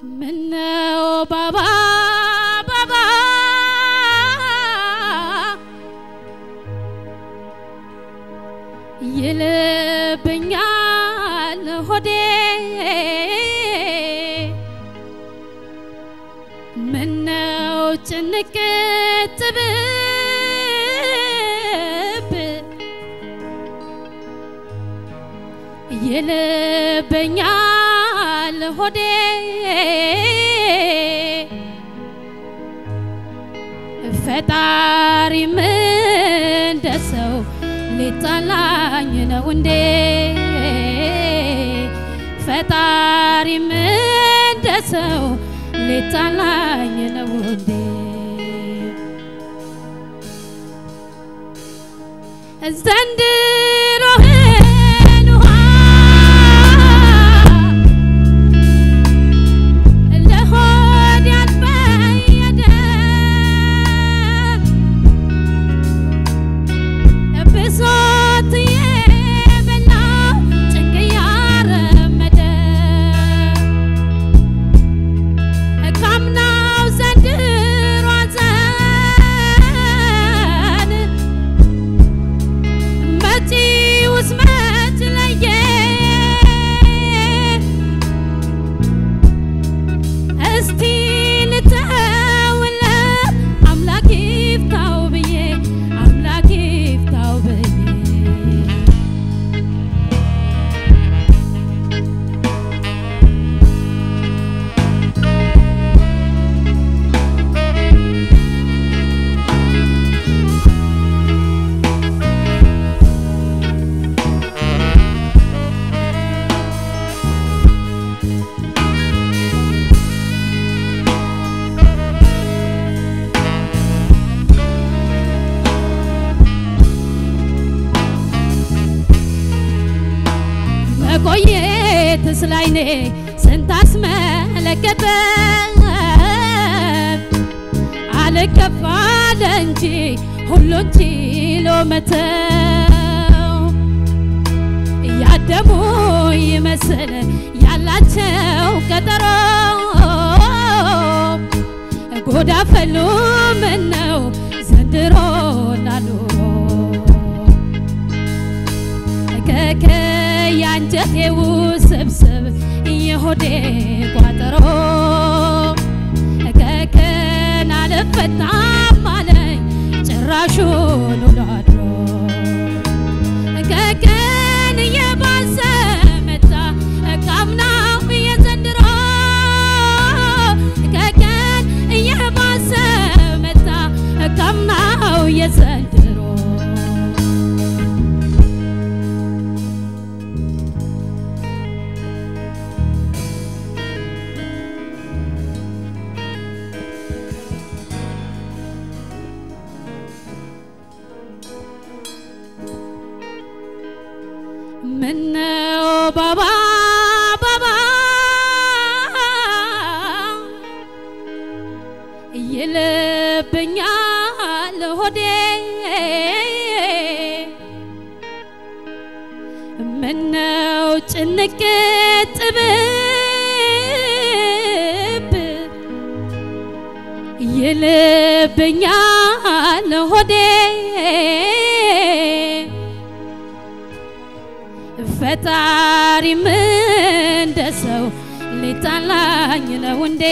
ምነው ባባ ባባ ይልብኛል ሆዴ ምነው ጭንቅ ጥብብ ይልብኛል ሆዴ ፈጣሪም እንደ ሰው ሊጣላኝ ነው እንዴ? ፈጣሪም እንደ ሰው ሊጣላኝ ነው እንዴ? ዘንድሮህን ውሃ ለሆድ ያልፈየደ ብሶት የበላው ጭንቅ ያረመደ ካምናው ዘንድሮ ሐዘን መጪውስ መች ለየ እስቲ ልተውለት አምላክ ይፍታው ብዬ አምላክ ይፍታው ብዬ መቆየት ስላይኔ ስንት አስመለከተ አልከፋለ እንጂ ሁሉን ችሎ መተው ያደሙ ይመስል ያላቸው ቀጠሮ ጎዳ ፈሉ ምነው ዘንድሮ ናኑሮ ከከ ያንጀቴ ውስብስብ የሆዴ ቋጠሮ ከከን አልፈታም አለኝ ጭራሹን ውሎ አድሮ ከቀን እየባሰ መጣ ካምናው የዘንድሮ ከቀን እየባሰ መጣ ካምናው የዘንድሮ ምነው ባባ ባባ ይልብኛል ሆዴ ምነው ጭንቅ ጥብብ ይልብኛል ሆዴ ፈጣሪም እንደ ሰው ሊጣላኝ ነው እንዴ?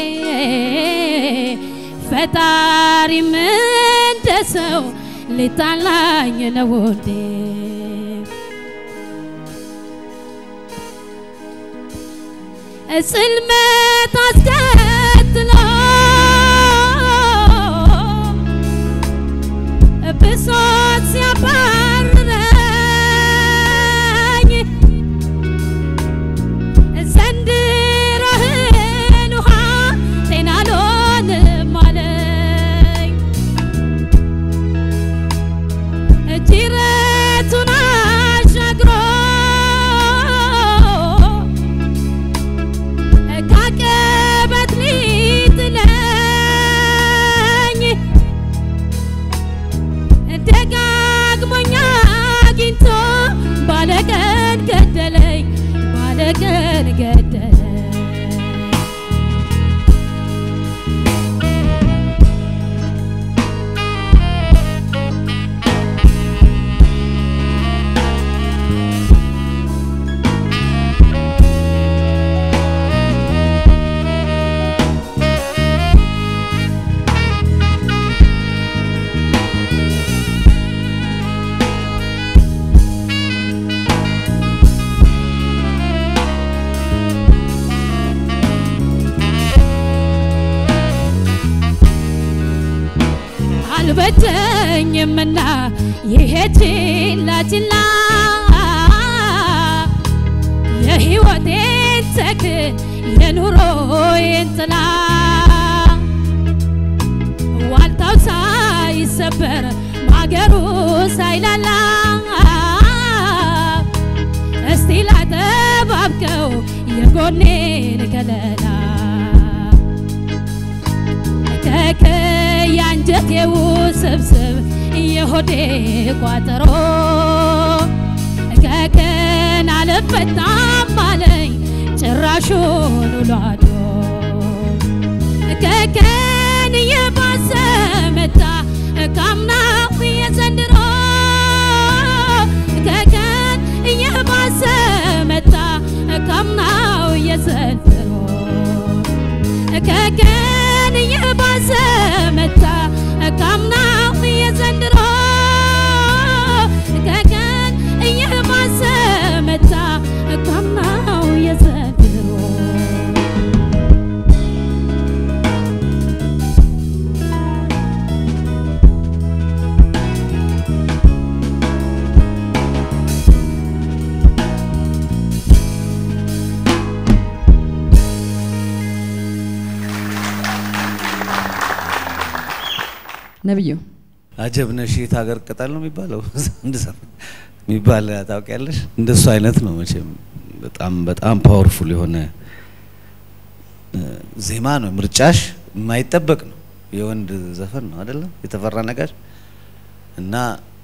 ፈጣሪም እንደ ሰው ሊጣላኝ ነው እንዴ? ጽልመት አስከትሎ ብሶት ሲያባርረኝ ዘንድሮህን ውሃ ጤና አልሆንም አለኝ ጅረቱን አሻግሮ ካቀበት ሊጥለኝ ደጋግሞኛ አግኝቶ ባለቀን ገደለኝ ባለቀን ገደለኝ አልበጀኝምና ይሄ ችላ ችላ የሕይወቴን ተክል የኑሮዬን ጥላ ዋልታው ሳይሰበር ማገሩ ሳይላላ እስቲ ላጠባብቀው የጎኔን ከለላ ከከ የአንጀቴ ውስብስብ የሆዴ ቋጠሮ ከከን አልፈታም አለኝ ጭራሹን ውሎ አድሮ ከከን የባሰ መጣ ካምናው የዘንድሮ ከከን የባሰ መጣ ካምናው የዘንድሮ ከቀን የባሰ መጣ ካምናው የዘንድሮ ከቀን የባሰ መጣ ካምናው የዘንድሮ ነብዩ አጀብ ነሽ የት ሀገር ቅጠል ነው የሚባለው አንድ ሰው የሚባል ታውቂያለሽ? እንደሱ አይነት ነው መቼም በጣም በጣም ፓወርፉል የሆነ እ፣ ዜማ ነው። ምርጫሽ የማይጠበቅ ነው። የወንድ ዘፈን ነው አይደለም? የተፈራ ነጋሽ እና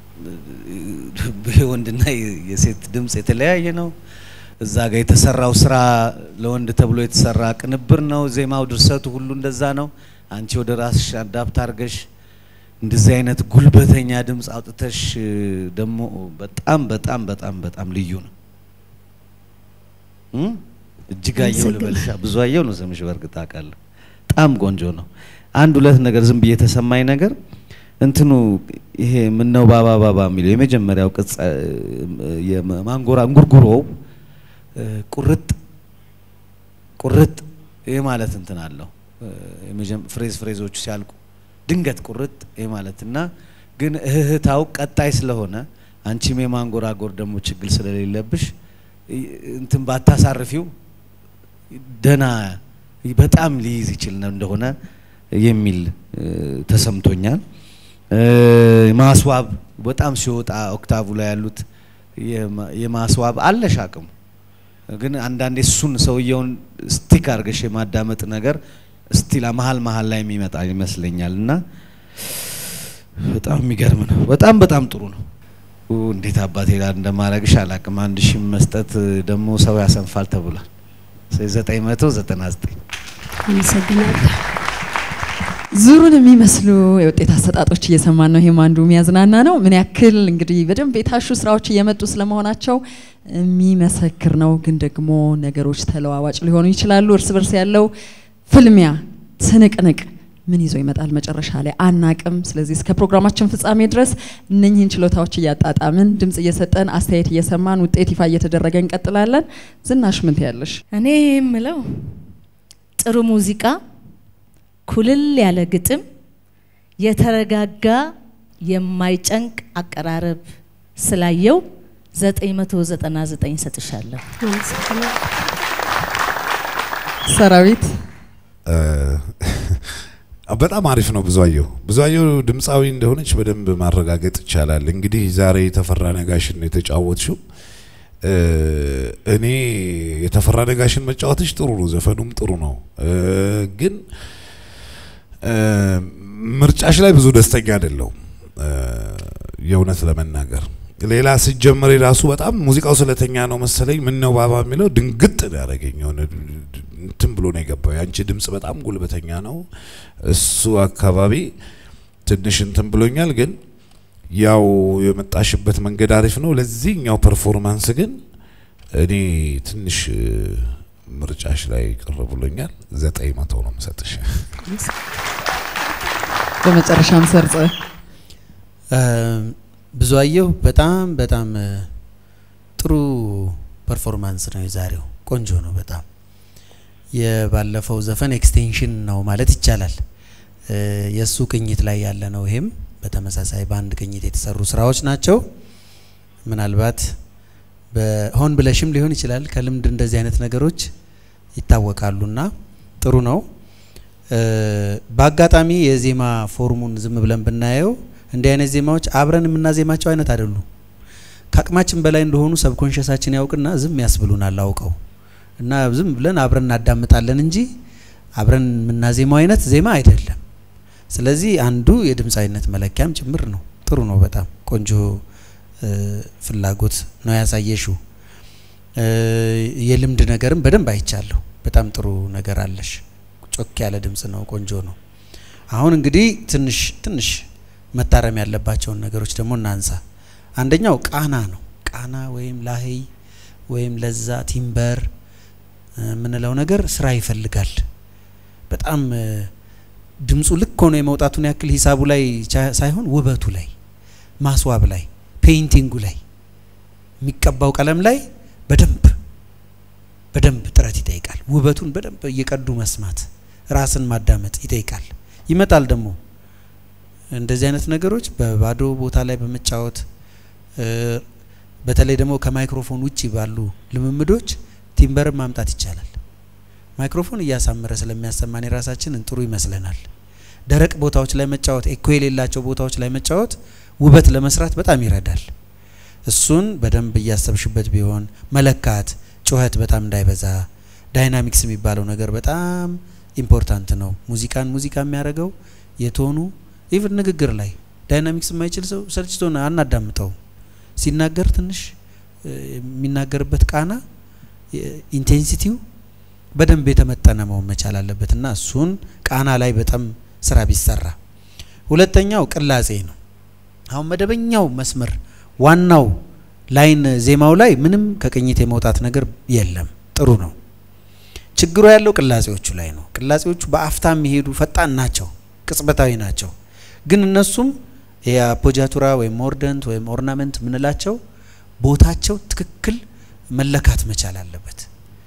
እ፣ የወንድና የሴት ድምፅ የተለያየ ነው። እዛ ጋር የተሰራው ስራ ለወንድ ተብሎ የተሰራ ቅንብር ነው። ዜማው፣ ድርሰቱ ሁሉ እንደዛ ነው። አንቺ ወደ ራስሽ አዳፕት አድርገሽ እንደዚህ አይነት ጉልበተኛ ድምፅ አውጥተሽ እ፣ ደግሞ በጣም በጣም በጣም በጣም ልዩ ነው። እም? እጅጋየሁ ልበልሻ ብዙ አየሁ ነው ስምሽ። በእርግጥ አውቃለሁ። በጣም ቆንጆ ነው። አንድ ሁለት ነገር ዝም ብዬ የተሰማኝ ነገር እንትኑ ይሄ ምነው ባባ ባባ የሚለው የመጀመሪያው ቅጽ የማንጎራ እንጉርጉሮው እ፣ ቁርጥ ቁርጥ ይህ ማለት እንትን አለው እ፣ የመጀመ- ፍሬዝ ፍሬዞቹ ሲያልቁ ድንገት ቁርጥ ይህ ማለት እና ግን እህታው ቀጣይ ስለሆነ አንቺም የማንጎራጎር ደግሞ ችግር ስለሌለብሽ እ፣ እንትን ባታሳርፊው ደና በጣም ሊይዝ ይችል ነው እንደሆነ የሚል እ፣ ተሰምቶኛል። እ፣ ማስዋብ በጣም ሲወጣ ኦክታቡ ላይ ያሉት የማ- የማስዋብ አለሽ አቅሙ ግን አንዳንዴ እሱን ሰውየውን ስቲክ አድርገሽ የማዳመጥ ነገር ስቲላ መሀል መሀል ላይ የሚመጣ ይመስለኛል እና በጣም የሚገርም ነው። በጣም በጣም ጥሩ ነው። ኡ፣ እንዴት አባቴ ጋር እንደማረግሽ አላቅም። አንድ ሺህ መስጠት ደግሞ ሰው ያሰንፋል ተብሏል። ዘጠኝ መቶ ዘጠና ዘጠኝ አመሰግናለሁ። ዙሩን የሚመስሉ የውጤት አሰጣጦች እየሰማን ነው። ይሄም አንዱ የሚያዝናና ነው። ምን ያክል እንግዲህ በደንብ የታሹ ስራዎች እየመጡ ስለመሆናቸው የሚመሰክር ነው። ግን ደግሞ ነገሮች ተለዋዋጭ ሊሆኑ ይችላሉ። እርስ በርስ ያለው ፍልሚያ፣ ትንቅንቅ ምን ይዞ ይመጣል መጨረሻ ላይ አናቅም። ስለዚህ እስከ ፕሮግራማችን ፍጻሜ ድረስ እነኚህን ችሎታዎች እያጣጣምን ድምጽ እየሰጠን አስተያየት እየሰማን ውጤት ይፋ እየተደረገ እንቀጥላለን። ዝናሽ ምን ትያለሽ? እኔ የምለው ጥሩ ሙዚቃ፣ ኩልል ያለ ግጥም፣ የተረጋጋ የማይጨንቅ አቀራረብ ስላየው 999 ሰጥሻለሁ። ሰራዊት በጣም አሪፍ ነው። ብዙአየሁ ብዙአየሁ ድምፃዊ እንደሆነች በደንብ ማረጋገጥ ይቻላል። እንግዲህ ዛሬ የተፈራ ነጋሽን የተጫወትሽው እ፣ እኔ የተፈራ ነጋሽን መጫወትሽ ጥሩ ነው፣ ዘፈኑም ጥሩ ነው። እ፣ ግን እ፣ ምርጫሽ ላይ ብዙ ደስተኛ አይደለሁም እ፣ የእውነት ለመናገር ሌላ ሲጀመር የራሱ በጣም ሙዚቃው ስለተኛ ነው መሰለኝ። ምን ነው ባባ የሚለው ድንግጥ ነው ያደረገኝ። የሆነ እንትን ብሎ ነው የገባው። የአንቺ ድምጽ በጣም ጉልበተኛ ነው። እሱ አካባቢ ትንሽ እንትን ብሎኛል። ግን ያው የመጣሽበት መንገድ አሪፍ ነው። ለዚህኛው ፐርፎርማንስ ግን እኔ ትንሽ እ፣ ምርጫሽ ላይ ቅር ብሎኛል። ዘጠኝ መቶ ነው የምሰጥሽ። በመጨረሻም ሰርጸ ብዙአየሁ በጣም በጣም እ፣ ጥሩ ፐርፎርማንስ ነው የዛሬው። ቆንጆ ነው በጣም የባለፈው ዘፈን ኤክስቴንሽን ነው ማለት ይቻላል። እ፣ የእሱ ቅኝት ላይ ያለ ነው። ይሄም በተመሳሳይ በአንድ ቅኝት የተሰሩ ስራዎች ናቸው። ምናልባት በሆን ብለሽም ሊሆን ይችላል። ከልምድ እንደዚህ አይነት ነገሮች ይታወቃሉና ጥሩ ነው። እ፣ በአጋጣሚ የዜማ ፎርሙን ዝም ብለን ብናየው እንዲህ አይነት ዜማዎች አብረን የምናዜማቸው አይነት አይደሉም። ከአቅማችን በላይ እንደሆኑ ሰብኮንሸሳችን ያውቅና ዝም ያስብሉናል አውቀው እና ዝም ብለን አብረን እናዳምጣለን እንጂ አብረን የምናዜማው አይነት ዜማ አይደለም። ስለዚህ አንዱ የድምፃዊነት መለኪያም ጭምር ነው። ጥሩ ነው። በጣም ቆንጆ እ፣ ፍላጎት ነው ያሳየሽው። እ፣ የልምድ ነገርም በደንብ አይቻለሁ። በጣም ጥሩ ነገር አለሽ። ጮክ ያለ ድምጽ ነው። ቆንጆ ነው። አሁን እንግዲህ ትንሽ ትንሽ መታረም ያለባቸውን ነገሮች ደግሞ እናንሳ። አንደኛው ቃና ነው። ቃና ወይም ላህይ ወይም ለዛ ቲምበር እ፣ የምንለው ነገር ስራ ይፈልጋል። በጣም እ፣ ድምፁ ልክ ሆኖ የመውጣቱን ያክል ሂሳቡ ላይ ቻ- ሳይሆን ውበቱ ላይ ማስዋብ ላይ ፔይንቲንጉ ላይ የሚቀባው ቀለም ላይ በደንብ በደንብ ጥረት ይጠይቃል። ውበቱን በደንብ እየቀዱ መስማት፣ ራስን ማዳመጥ ይጠይቃል። ይመጣል ደግሞ እንደዚህ አይነት ነገሮች በባዶ ቦታ ላይ በመጫወት እ፣ በተለይ ደግሞ ከማይክሮፎን ውጪ ባሉ ልምምዶች ቲምበርን ማምጣት ይቻላል። ማይክሮፎን እያሳመረ ስለሚያሰማን የራሳችንን ጥሩ ይመስለናል። ደረቅ ቦታዎች ላይ መጫወት፣ ኤኮ የሌላቸው ቦታዎች ላይ መጫወት ውበት ለመስራት በጣም ይረዳል። እሱን በደንብ እያሰብሽበት ቢሆን መለካት፣ ጩኸት በጣም እንዳይበዛ፣ ዳይናሚክስ የሚባለው ነገር በጣም ኢምፖርታንት ነው። ሙዚቃን ሙዚቃ የሚያደርገው የቶኑ ኢቭን ንግግር ላይ ዳይናሚክስ የማይችል ሰው ሰልችቶን አናዳምጠው። ሲናገር ትንሽ እ፣ የሚናገርበት ቃና ኢንቴንሲቲው በደንብ የተመጠነ መሆን መቻል አለበት እና እሱን ቃና ላይ በጣም ስራ ቢሰራ። ሁለተኛው ቅላጼ ነው። አሁን መደበኛው መስመር ዋናው ላይን ዜማው ላይ ምንም ከቅኝት የመውጣት ነገር የለም። ጥሩ ነው። ችግሩ ያለው ቅላጼዎቹ ላይ ነው። ቅላጼዎቹ በአፍታ የሚሄዱ ፈጣን ናቸው፣ ቅጽበታዊ ናቸው። ግን እነሱም የአፖጃቱራ ወይም ሞርደንት ወይም ኦርናመንት የምንላቸው ቦታቸው ትክክል መለካት መቻል አለበት።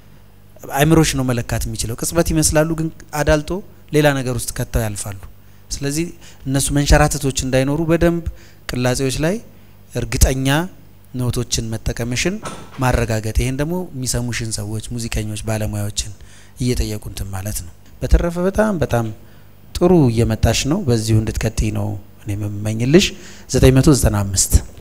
አይምሮሽ ነው መለካት የሚችለው። ቅጽበት ይመስላሉ፣ ግን አዳልጦ ሌላ ነገር ውስጥ ከተው ያልፋሉ። ስለዚህ እነሱ መንሸራተቶች እንዳይኖሩ በደንብ ቅላጼዎች ላይ እርግጠኛ ኖቶችን መጠቀምሽን ማረጋገጥ፣ ይሄን ደግሞ የሚሰሙሽን ሰዎች ሙዚቀኞች፣ ባለሙያዎችን እየጠየቁ እንትን ማለት ነው። በተረፈ በጣም በጣም ጥሩ እየመጣሽ ነው። በዚሁ እንድትቀጥይ ነው እኔ የምመኝልሽ። 995